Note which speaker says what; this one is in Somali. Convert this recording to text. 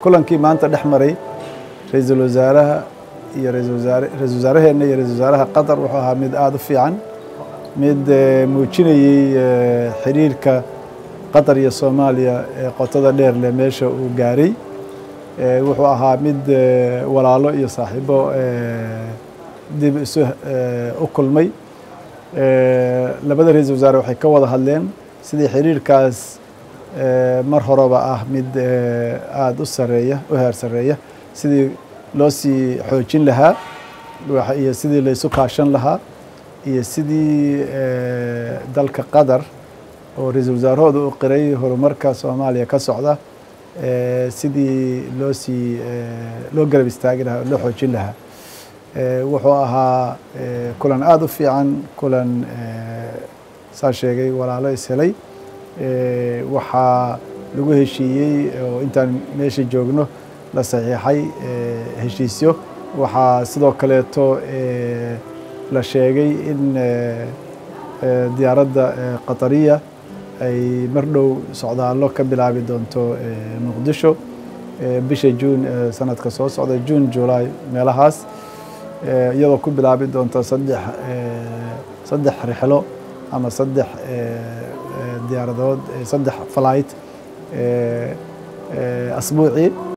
Speaker 1: kulankii maanta dhex maray ra-iisul wasaaraha iyo ra-isul wasaare ra-isul wasaaraheenna iyo ra-isul wasaaraha qatar wuxuu ahaa mid aada u fiican mid muujinayey xiriirka qatar iyo soomaaliya ee qotada dheer leh meesha uu gaaray wuxuu ahaa mid walaalo iyo saaxiibo dib isu u kulmay labada ra-iisul wasaare waxay ka wada hadleen sidii xiriirkaas mar horeba ah mid aada u sareeya u heer sareeya sidii loo sii xoojin lahaa iyo sidii laysu kaashan lahaa iyo sidii dalka qatar oo ra-iisul wasaarahooda u qiray horumarka soomaaliya ka socda sidii loo sii loo garab istaagi lahaa oo loo xoojin lahaa wuxuu ahaa kulan aada u fiican kulan saa sheegay walaalo ishelay waxaa lagu heshiiyey oo intaan meesha joogno la saxiixay heshiisyo waxaa sidoo kaleeto la sheegay in diyaaradda qatariya ay mar dhow socdaallo ka bilaabi doonto muqdisho bisha juun sanadka soo socda juun julaay meelahaas iyadoo ku bilaabi doonto saddex saddex rixlo ama saddex diyaaradood saddex flight asbuucii